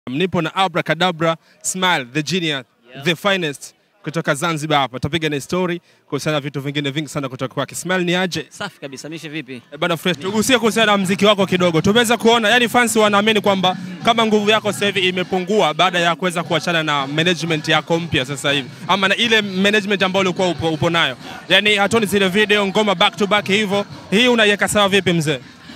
Nipo na Abracadabra Smile the genius, Yeah. the finest kutoka Zanzibar hapa. Tutapiga na story kuhusiana na vitu vingine vingi sana kutoka kwake. Smile ni aje? Safi kabisa, mishe vipi? Eh, Bana fresh. Tugusie kuhusiana na mziki wako kidogo. Tumeweza kuona, yani fans wanaamini kwamba kama nguvu yako sasa hivi imepungua baada ya kuweza kuachana na management yako mpya sasa hivi. Ama na ile management ambayo ulikuwa upo, upo nayo. Yani hatoni zile video ngoma back to back hivyo. Hii unaiweka sawa vipi mzee?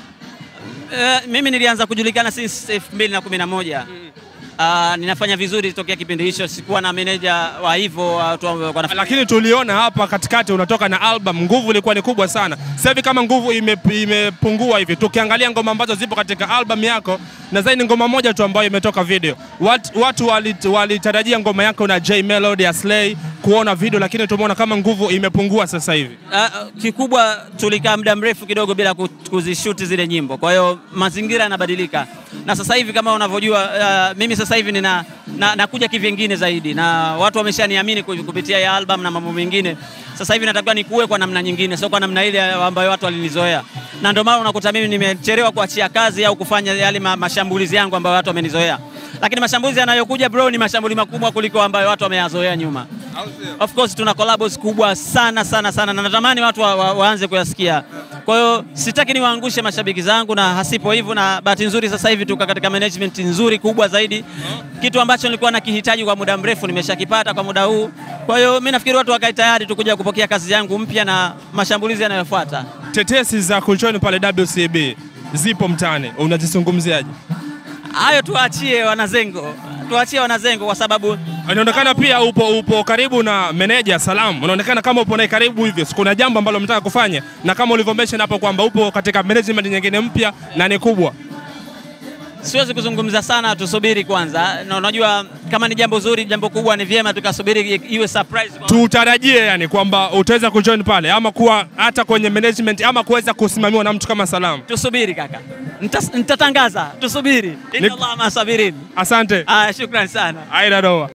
Eh, mimi nilianza kujulikana since 2011. Ah, ninafanya vizuri tokea kipindi hicho, sikuwa na meneja wa hivyo watu ambao wanafanya Lakini tuliona hapa katikati unatoka na album, nguvu ilikuwa ni kubwa sana. Sasa hivi kama nguvu ime, imepungua hivi, tukiangalia ngoma ambazo zipo katika album yako, nadhani ni ngoma moja tu ambayo imetoka video. Wat, watu walit- walitarajia ngoma yako na J Melody ya Slay kuona video, lakini tumeona kama nguvu imepungua sasa hivi. Ah, kikubwa tulikaa muda mrefu kidogo bila ku- kuzishuti zile nyimbo, kwa hiyo mazingira yanabadilika, na sasa hivi kama unavyojua, ah, mimi sasa hivi nina na, nakuja kivyengine zaidi, na watu wameshaniamini ku- kupitia ya album na mambo mengine. Sasa hivi natakiwa nikuwe kwa namna nyingine, sio kwa namna ile ambayo watu walinizoea, na ndio maana unakuta mimi nimechelewa kuachia kazi au kufanya yale ma, mashambulizi yangu ambayo watu wamenizoea, lakini mashambulizi yanayokuja bro ni mashambulizi makubwa kuliko ambayo watu wameyazoea nyuma. Of course tuna collabs kubwa sana sana sana na natamani watu wa, wa, waanze kuyasikia. Kwa hiyo sitaki niwaangushe mashabiki zangu na hasipo hivyo, na bahati nzuri sasa hivi tuko katika management nzuri kubwa zaidi, kitu ambacho nilikuwa nakihitaji kwa muda mrefu nimeshakipata kwa muda huu. Kwa hiyo mimi nafikiri watu wakae tayari tukuja kupokea kazi yangu mpya na mashambulizi yanayofuata. Tetesi za kujoin pale WCB zipo mtaani, unazizungumziaje? Hayo tuachie wanazengo, tuachie wanazengo kwa sababu Inaonekana pia upo, upo karibu na meneja Salam, unaonekana kama upo naye karibu hivyo. Kuna jambo ambalo mtaka kufanya, na kama ulivyomention hapo kwamba upo katika management nyingine mpya na ni kubwa. siwezi kuzungumza sana, tusubiri kwanza. Na unajua kama ni jambo zuri, jambo kubwa, ni vyema tukasubiri iwe surprise kwa Tutarajie yani kwamba utaweza kujoin pale ama kuwa hata kwenye management ama kuweza kusimamiwa na mtu kama Salam. tusubiri kaka, Nita- nitatangaza, tusubiri. Inna Allah masabirin. Asante. Ah, shukran sana. Aida doa.